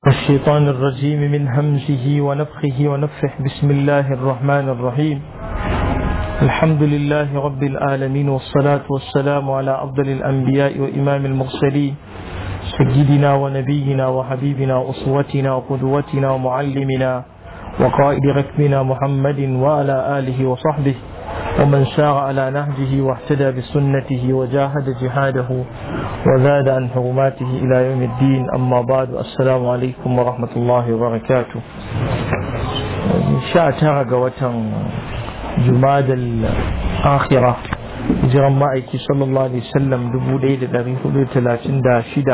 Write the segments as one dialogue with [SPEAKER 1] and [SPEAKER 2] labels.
[SPEAKER 1] الشيطان الرجيم من همزه ونفخه ونفخه بسم الله الرحمن الرحيم الحمد لله رب العالمين والصلاة والسلام على أفضل الأنبياء وإمام المرسلين سيدنا ونبينا وحبيبنا وأسوتنا وقدوتنا ومعلمنا وقائد ركبنا محمد وعلى آله وصحبه ومن سار على نهجه واهتدى بسنته وجاهد جهاده وزاد عن حرماته إلى يوم الدين أما بعد السلام عليكم ورحمة الله وبركاته شاء ترى وتن جماد الآخرة jiran ma'aiki sallallahu alaihi wasallam dubu ɗaya da ɗari hudu talatin da shida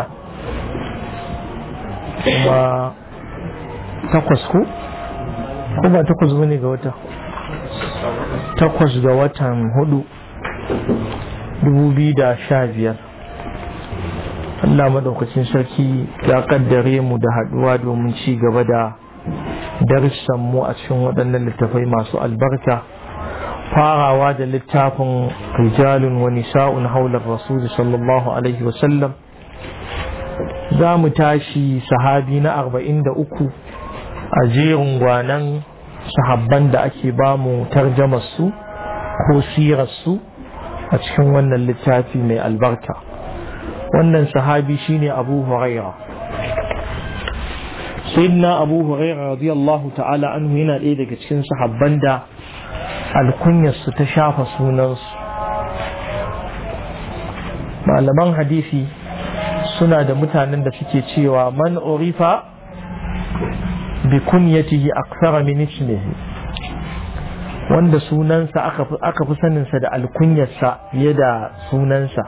[SPEAKER 1] kuma takwas ko ko ba takwas bane ga wata takwas ga watan hudu dubu biyu da sha biyar Allah madaukakin sarki ya kaddare mu da haduwa domin ci gaba da darussan mu a cikin waɗannan littafai masu albarka farawa da littafin rijalun wa nisa'un haular rasul sallallahu alaihi wasallam za mu tashi sahabi na arba'in da uku a jerin gwanan sahabban da ake ba mu su ko sirarsu a cikin wannan littafi mai albarka wannan sahabi shine abu huraira sayyidina abu huraira radiyallahu ta'ala anhu yana ɗaya daga cikin sahabban da alkunyarsu ta shafa sunansu malaman hadisi suna da mutanen da suke cewa man urifa bi kunyatihi aksara min ismihi wanda sunansa aka fi saninsa da alkunyarsa fiye da sunansa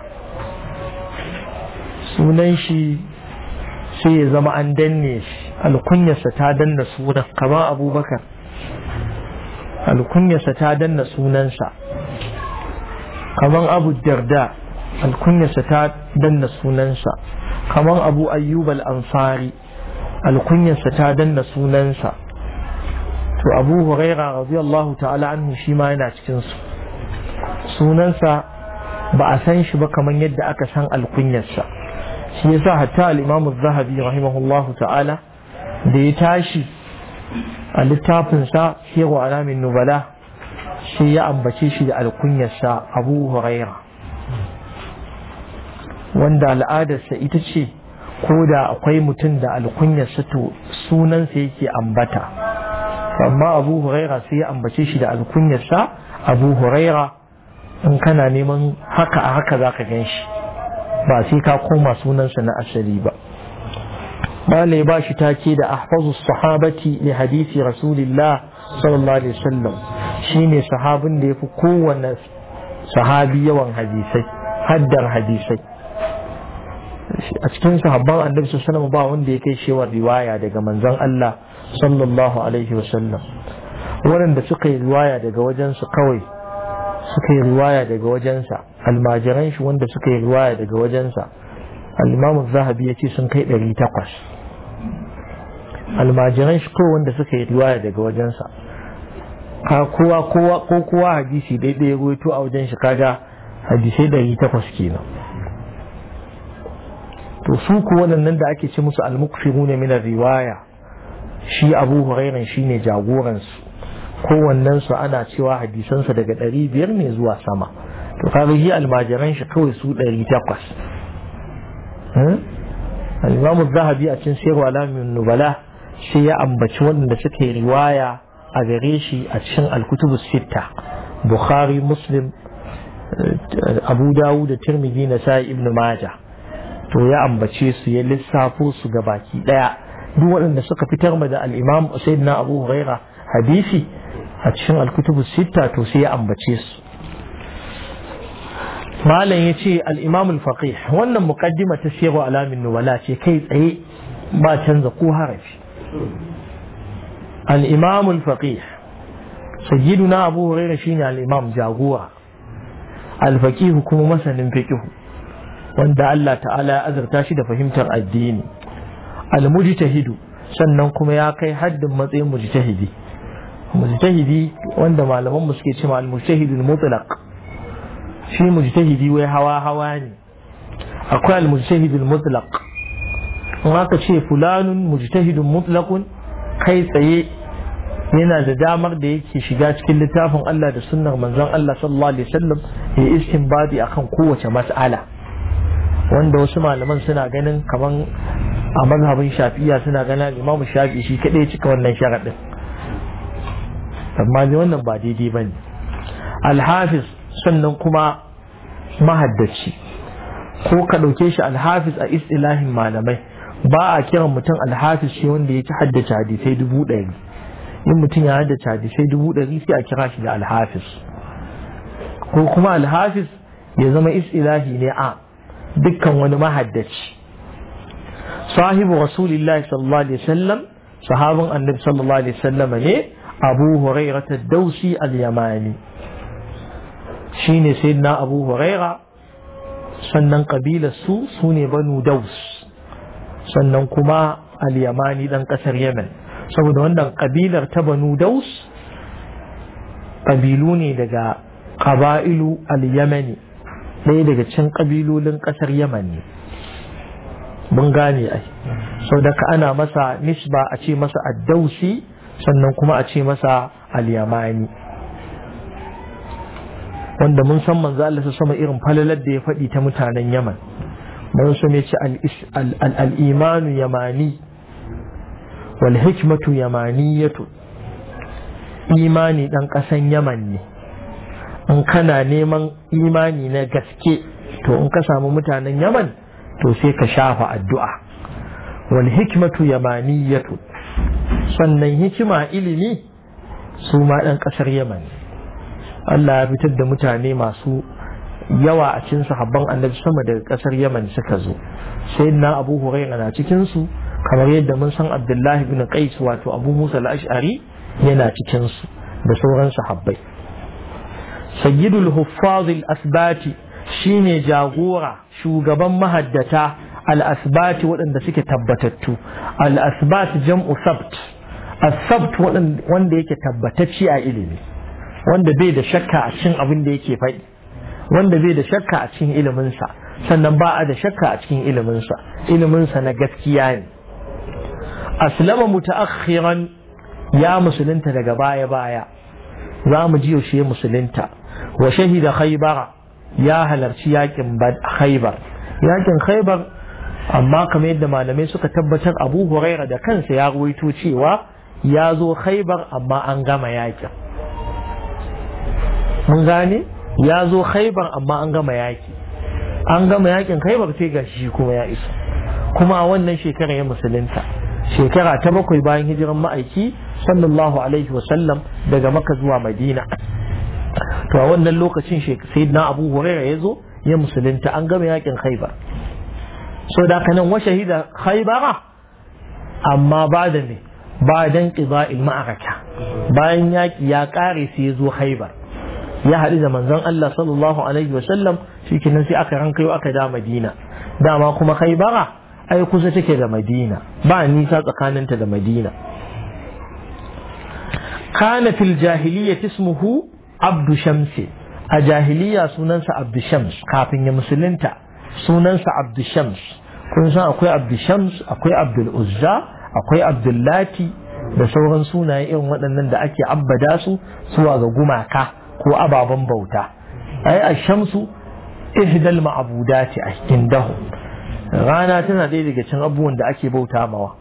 [SPEAKER 1] sunan shi sai ya zama an danne shi alkunyarsa ta danna sunan kamar abubakar alkunyarsa ta danna sunansa kamar abu darda alkunyarsa ta danna sunansa kamar abu ayyub al-ansari alkunyarsa ta danna sunansa to abu huraira radiyallahu ta'ala anhu shi ma yana cikin su sunansa ba a san shi ba kamar yadda aka san alkunyarsa shi yasa hatta al-imam az-zahabi rahimahullahu ta'ala da ya tashi a littafinsa siru alamin nubala shi ya ambace shi da alkunyarsa abu huraira wanda al'adarsa ita ce ko da akwai mutum da alkunyarsa to sunansa yake ambata amma abu huraira sai ya ambace shi da alkunyarsa abu huraira in kana neman haka a haka za ka gan shi ba sai ka koma sunansa na asali ba malai ba shi take da ahfazu sahabati li hadisi rasulillah sallallahu alaihi wasallam shine sahabin da yafi kowanne sahabi yawan hadisai haddar hadisai a cikin sahabban annabi sallallahu alaihi ba wanda ya kai shewar riwaya daga manzon Allah sallallahu alaihi wasallam waɗanda suka yi riwaya daga wajensu kawai suka yi riwaya daga wajensa almajiran shi wanda suka yi riwaya daga wajensa al-imam zahabi ya ce sun kai ɗari takwas almajiran shi kawai wanda suka yi riwaya daga wajensa ka kowa kowa ko kowa hadisi daidai ruwaito a wajen shi kaga hadisai ɗari takwas kenan to su ku waɗannan da ake ce musu al-mukfiruna min riwaya shi abu hurairan shine jagoransu kowannensu ana cewa hadisansa daga ɗari biyar ne zuwa sama to kaga shi almajiran shi kawai su ɗari takwas al-imamu zahabi a cikin sayarwa alamin nubala sai ya ambaci waɗanda suka yi riwaya a gare shi a cikin alkutubu sitta bukhari muslim abu dawud da tirmidhi na sa ibn majah to ya ambace su ya lissafo su ga baki ɗaya duk waɗanda suka fitar ma da al'imam sayyidina abu huraira hadisi a cikin alkutubu sita to sai ya ambace su malam ya ce al'imam al-faqih wannan muqaddima ta siyarwa alamin nuwala ce kai tsaye ba canza ko harafi al'imam al-faqih sayyiduna abu huraira shine al'imam jagora al-faqih kuma masanin fiqh wanda Allah ta'ala ya azurta shi da fahimtar addini al-mujtahidu sannan kuma ya kai haddin matsayin mujtahidi mujtahidi wanda malaman mu suke cewa al-mujtahidu al-mutlaq shi mujtahidi wai hawa hawa ne akwai al-mujtahidu al-mutlaq in aka ce fulanun mujtahidun mutlaqun kai tsaye yana da damar da yake shiga cikin littafin Allah da sunnar manzon Allah sallallahu alaihi wasallam ya istinbadi akan kowace mas'ala wanda wasu malaman suna ganin kaman a mazhabin shafi'iya suna ganin imamu shafi shi kadai cika wannan sharadin amma ne wannan ba daidai bane alhafiz sannan kuma mahaddaci ko ka ɗauke shi alhafiz a istilahin malamai ba a kiran mutum alhafiz shi wanda ya ci haddace hadisai dubu ɗari in mutum ya haddace hadisai dubu ɗari sai a kira shi da alhafiz ko kuma alhafiz ya zama istilahi ne a dukkan wani mahaddaci sahibu rasulillahi sallallahu alaihi wasallam sahabin annabi sallallahu alaihi wasallam ne abu hurairah ad-dausi al-yamani shine sayyidina abu huraira sannan kabilar su su ne banu daus sannan kuma al-yamani dan kasar yemen saboda wannan kabilar ta banu daus kabilu ne daga qaba'ilu al-yamani ɗaya daga cikin kabilolin kasar yemen ne mun gane ai saboda ka ana masa nisba a ce masa ad-dausi sannan kuma a ce masa al-yamani wanda mun san manzo Allah sa sama irin falalar da ya faɗi ta mutanen Yaman mun san ya ce al-imanu yamani wal hikmatu yamaniyatu imani dan ƙasan Yaman ne in kana neman imani na gaske to in ka samu mutanen Yaman to sai ka shafa addu'a wal hikmatu yamaniyatu sannan hikima ilimi su ma dan ƙasar Yaman ne Allah ya fitar da mutane masu yawa a cikin sahabban annabi sama daga kasar Yaman suka zo sai na Abu Hurairah na cikin su kamar yadda mun san Abdullahi bin Qais wato Abu Musa al-Ash'ari yana cikin su da sauran sahabbai Sayyidul Huffaz al-Asbati shine jagora shugaban mahaddata al-asbati waɗanda suke tabbatattu al-asbat jam'u sabt as-sabt wanda yake tabbatacci a ilimi wanda bai da shakka a cikin abin da yake faɗi wanda bai da shakka a cikin iliminsa sannan ba a da shakka a cikin iliminsa iliminsa na gaskiya ne aslama mutaakhiran ya musulunta daga baya baya za mu ji yaushe musulunta wa shahida khaybara ya halarci yakin khaybar yakin khaybar amma kamar yadda malamai suka tabbatar abu huraira da kansa ya ruwaito cewa ya zo khaybar amma an gama yakin mun gane ya zo khaibar amma an gama yaki an gama yakin khaibar sai ga shi kuma ya iso kuma a wannan shekara ya musulunta shekara ta bakwai bayan hijiran ma'aiki sallallahu alaihi wasallam daga maka zuwa madina to a wannan lokacin sayyidina abu huraira ya zo ya musulunta an gama yakin khaibar so da kanan wa shahida khaibara amma ba da ne ba dan qida'il ma'araka bayan yaki ya kare sai ya zo khaibar ya haɗu da manzon Allah sallallahu alaihi wa sallam shikenan sai aka ranka yau aka da Madina dama kuma Khaybara ai kusa take da Madina ba nisa tsakaninta da Madina kana fil jahiliyyah ismuhu Abdu Shams a jahiliya sunansa Abdu Shams kafin ya musulunta sunansa Abdu Shams kun san akwai Abdu Shams akwai Abdul Uzza akwai Abdullati da sauran sunaye irin waɗannan da ake abbada su zuwa ga gumaka ko ababen bauta ai a shamsu ihdal ma'budati a indahu rana tana ɗaya daga cikin abubuwan da ake bauta mawa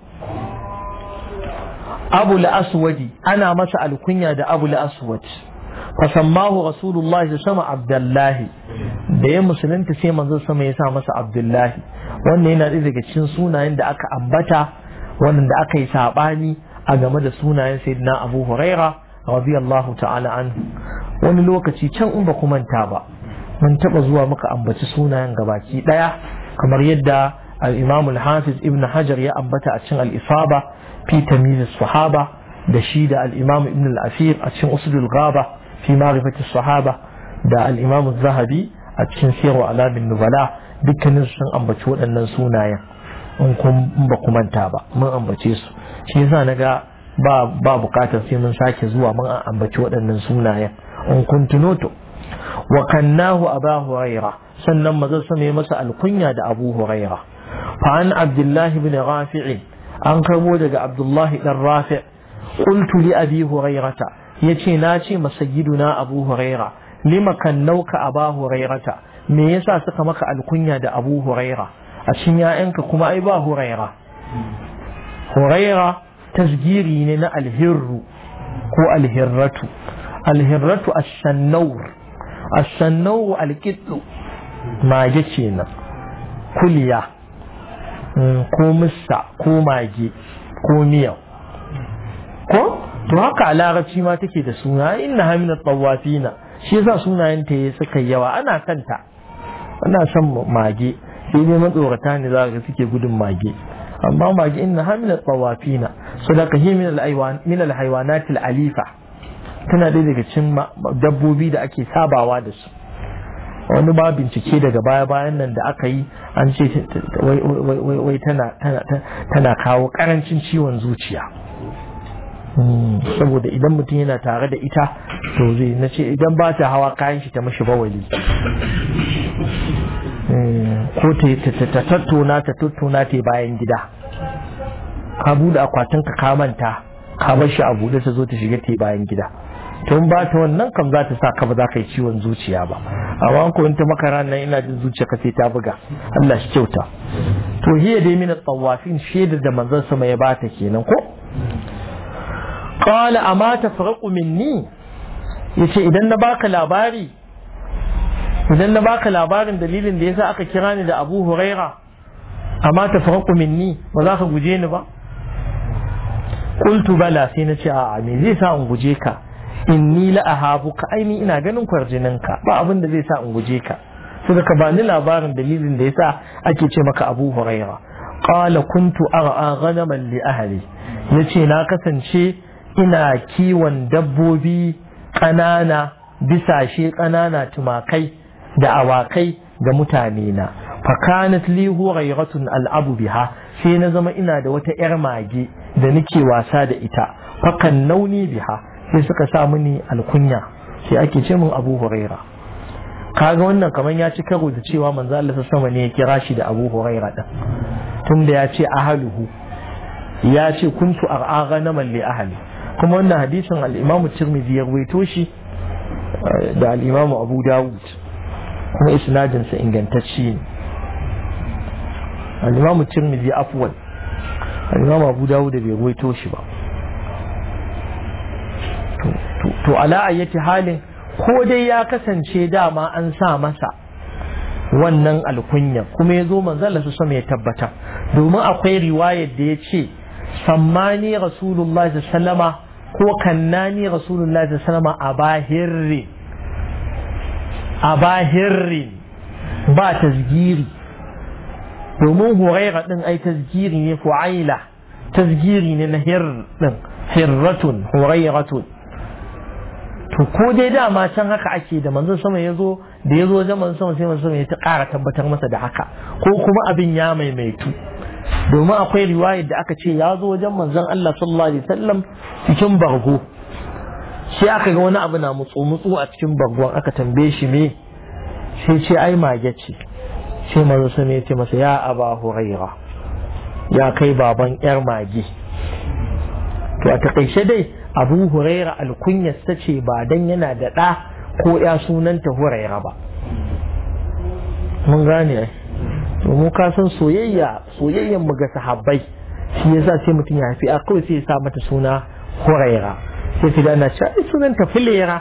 [SPEAKER 1] abu aswadi ana masa alkunya da abu aswad fasammahu rasulullahi sama abdullahi da ya musulunta sai manzo sama ya sa masa abdullahi wannan yana ɗaya daga cikin sunayen da aka ambata wannan da aka yi saɓani a game da sunayen sayyidina abu huraira radiyallahu ta'ala anhu wani lokaci can in ba ku manta ba mun taba zuwa muka ambaci sunayen gabaki daya kamar yadda al-Imam al-Hafiz Ibn Hajar ya ambata a cikin al-Isaba fi tamyiz sahaba da shi da al-Imam Ibn al-Asir a cikin Usdul Ghaba fi ma'rifati sahaba da al-Imam zahabi a cikin Sirru Alamin Nubala dukkanin sun ambaci waɗannan sunayen in kun ba ku manta ba mun ambace su shi yasa naga ba ba bukatar sai mun sake zuwa mun ambaci waɗannan sunayen in kun tuno to wa kannahu aba huraira sannan mazan sama ya masa alkunya da abu huraira fa an abdullah ibn rafi' an karbo daga abdullah dan rafi' qultu li abi hurairata yace na ce masajiduna abu huraira lima kannauka aba hurairata me yasa suka maka alkunya da abu huraira a cikin ya'yanka kuma ai ba huraira huraira tasgiri ne na alhirru ko alhirratu alhirratu as-sannawr as-sannawr al-qittu mage kenan kuliya ko mussa ko mage ko miyau ko to haka a larabci ma take da suna inna hamina tawafina shi yasa sunayen ta suka yawa ana kanta ana son mage sai dai matsorata ne za ka suke gudun mage amma mage inna hamina tawafina so da kahi min al alifa tana ɗaya daga cikin dabbobi da ake sabawa da su wani ba bincike daga baya bayan nan da aka yi an ce wai tana kawo karancin ciwon zuciya saboda idan mutum yana tare da ita to zai na ce idan ba ta hawa kayan shi ta mashi bawali ko ta tattona ta tattona ta bayan gida ka bude akwatin ka ka manta ka bar shi a bude ta zo ta shiga ta bayan gida tun ba ta wannan kam za ta sa ka ba za ka yi ciwon zuciya ba amma ko in ta makara nan ina jin zuciya ka sai ta buga Allah shi kyauta to hiya dai min tawafin shaidar da manzon sama ya bata kenan ko qala amma tafraqu minni yace idan na baka labari idan na baka labarin dalilin da yasa aka kira ni da Abu Huraira amma tafraqu minni ba za ka guje ni ba qultu bala sai na ce a'a me zai sa in guje ka inni la ahabuka aini ina ganin kwarjininka ba abin da zai sa in guje ka sai ka bani labarin dalilin da yasa ake ce maka Abu Huraira qala kuntu ar'a ghanaman li ahli yace na kasance ina kiwon dabbobi ƙanana bisashe ƙanana tumakai da awakai ga mutane na fakanat li hurairatun al'abu biha sai na zama ina da wata 'yar mage da nake wasa da ita fakan nauni biha sai suka sa mini alkunya sai ake ce min abu huraira kaga wannan kamar ya ci karo da cewa manzo Allah sama ne ya kira shi da abu huraira din tunda ya ce ahaluhu ya ce kuntu ar'a na li ahli kuma wannan hadisin al-Imam Tirmidhi ya rawaito shi da al-Imam Abu Dawud kuma isnadin sa ingantacce ne al-Imam Tirmidhi afwan al-Imam Abu Dawud bai rawaito shi ba to ala ayyati halin ko dai ya kasance dama an sa masa wannan alkunya kuma ya zo manzala su sama ya tabbata domin akwai riwayar da ya ce sammani rasulullah sallama ko kannani rasulullah sallama a bahirri a bahirri ba tasgiri domin huraira din ai tasgiri ne fu'aila tasgiri ne na hir din hirratun hurairatun to ko dai dama can haka ake da manzon sama ya zo da ya zo wajen manzon sama sai manzon sama ya ta ƙara tabbatar masa da haka ko kuma abin ya maimaitu domin akwai riwayar da aka ce ya zo wajen manzon Allah sallallahu alaihi wasallam cikin bargo sai aka ga wani abu na mutsu mutsu a cikin bargon aka tambaye shi me sai ce ai mage ce sai manzon sama ya ce masa ya aba huraira ya kai baban yar mage to a takaice dai abu huraira alkunyarsa ce ba dan yana da ɗa ko ya sunanta huraira ba mun gane ai mu ka san soyayya soyayyan mu ga sahabbai shi yasa sai mutum ya haifi a kawai sai ya sa mata suna huraira sai ka ana cewa ai sunanta filera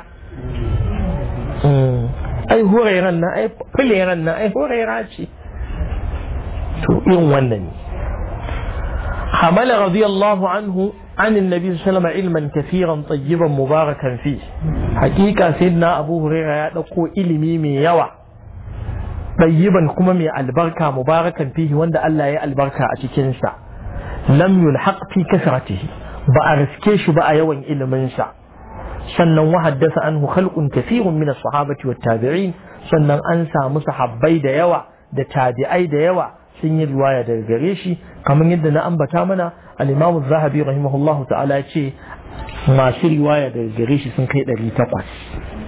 [SPEAKER 1] ai hurairan nan ai fileran nan ai huraira ce to irin wannan ne حمل رضي الله عنه عن النبي صلى الله عليه وسلم علما كثيرا طيبا مباركا فيه حقيقة سيدنا أبو هريرة يدقو إلمي من يوى طيبا كما من البركة مباركا فيه وند ألا يا البركة أتكنسا لم يلحق في كثرته بأرسكيش بأ يوى إلمنسا sannan wahaddasa anhu khalqun kathirun min as-sahabati wat-tabi'in sannan an samu sahabbai da yawa da tabi'ai da yawa sun yi riwaya daga gare shi kamar yadda na ambata mana al-Imam zahabi rahimahullahu ta'ala ce masu riwaya daga gare shi sun kai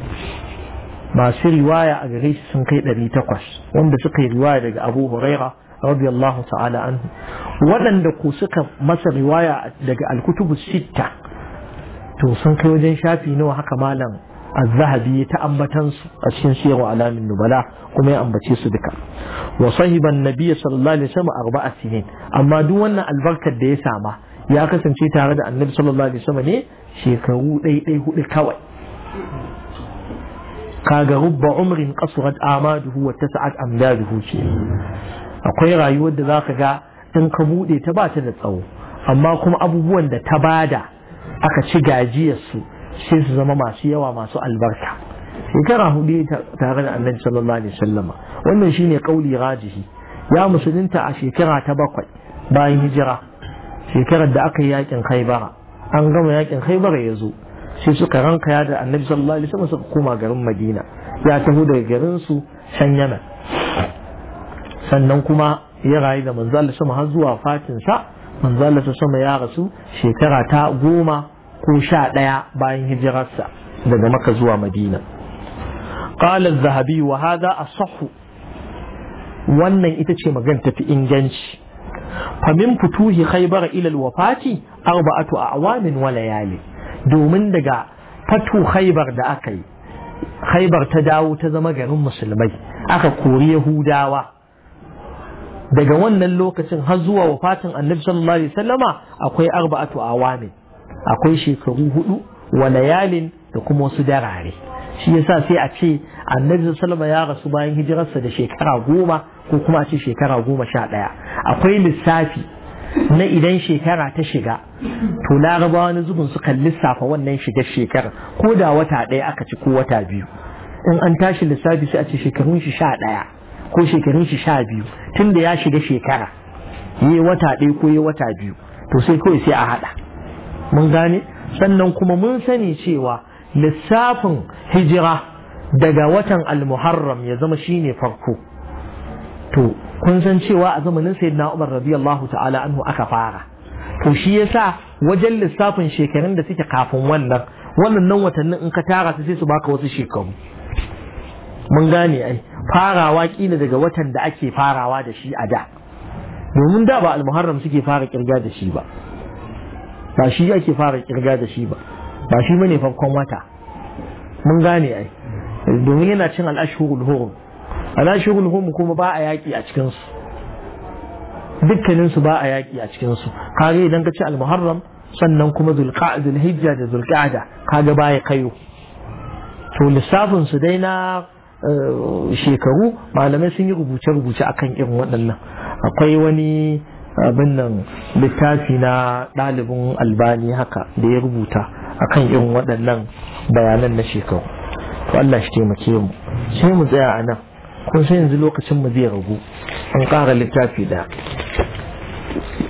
[SPEAKER 1] 800 masu riwaya a gare shi sun kai 800 wanda suka yi riwaya daga Abu Huraira radiyallahu ta'ala anhu waɗanda ku suka masa riwaya daga alkutubu sitta to sun kai wajen shafi nawa haka malam az-zahabi ta ambatan su a cikin siyarwa alamin nubala kuma ya ambace su duka wa sahiban nabiyyi sallallahu alaihi wasallam arba'a sinin amma duk wannan albarkar da ya sama ya kasance tare da annabi sallallahu alaihi wasallam ne shekaru ɗaiɗai hudu kawai kaga rubba umrin qasrat amaduhu wa tas'at amdaduhu ce akwai rayuwar da zaka ga in ka bude ta ba ta da tsawo amma kuma abubuwan da ta bada aka ci gajiyar su sai su zama masu yawa masu albarka shekara hudu tare da annabi sallallahu alaihi wasallama wannan shine kauli rajihi ya musulunta a shekara ta bakwai bayan hijira shekarar da aka yi yakin khaibara an gama yakin khaibara ya zo sai suka ranka ya da annabi sallallahu alaihi wasallam suka koma garin madina ya taho daga garin su can yaman sannan kuma ya rayu da manzo Allah sama har zuwa fatin sa manzo Allah sama ya rasu shekara ta goma ko sha ɗaya bayan hijirarsa daga maka zuwa madina قال الذهبي وهذا أصح wannan ita ce magana tafi inganci famin futuhi khaybar ila alwafati arba'atu a'wamin wa layali domin daga fatu khaybar da aka yi khaybar ta dawo ta zama garin musulmai aka kori yahudawa daga wannan lokacin har zuwa wafatin annabi sallallahu alaihi wasallama akwai arba'atu awamin akwai shekaru hudu wa layalin da kuma wasu darare shi yasa sai a ce annabi sallallahu ya rasu bayan hijirarsa da shekara goma ko kuma a ce shekara goma sha ɗaya akwai lissafi na idan shekara ta shiga to larabawa wani zubin sukan lissafa wannan shigar shekara ko da wata ɗaya aka ci ko wata biyu in an tashi lissafi sai a ce shekarun shi sha ɗaya ko shekarun shi sha biyu tun da ya shiga shekara yi wata ɗaya ko yi wata biyu to sai kawai sai a haɗa mun gane sannan kuma mun sani cewa lissafin hijira daga watan almuharram ya zama shine farko to kun san cewa a zamanin sayyidina Umar radiyallahu ta'ala anhu aka fara to shi yasa wajen lissafin shekarun da suke kafin wannan wannan nan watannin in ka tara su sai su baka wasu shekaru mun gane ai farawa kila daga watan da ake farawa da shi a da domin da ba almuharram suke fara kirga da shi ba ba shi ake fara kirga da shi ba ba shi bane farkon wata mun gane ai domin yana cin al'ashhurul hurum al'ashhurul hurum kuma ba a yaki a cikin su dukkanin su ba a yaki a cikin su kage idan ka ci al-muharram sannan kuma zulqa'da zulhijja da zulqa'da kaga baya kayo to lissafin su dai na shekaru malamai sun yi rubuce-rubuce akan irin waɗannan akwai wani abin nan littafi na ɗalibin albani haka da ya rubuta akan irin waɗannan bayanan na shekaru to Allah shi taimake mu sai mu tsaya a nan kun sai yanzu lokacin mu zai ragu an ƙara littafi da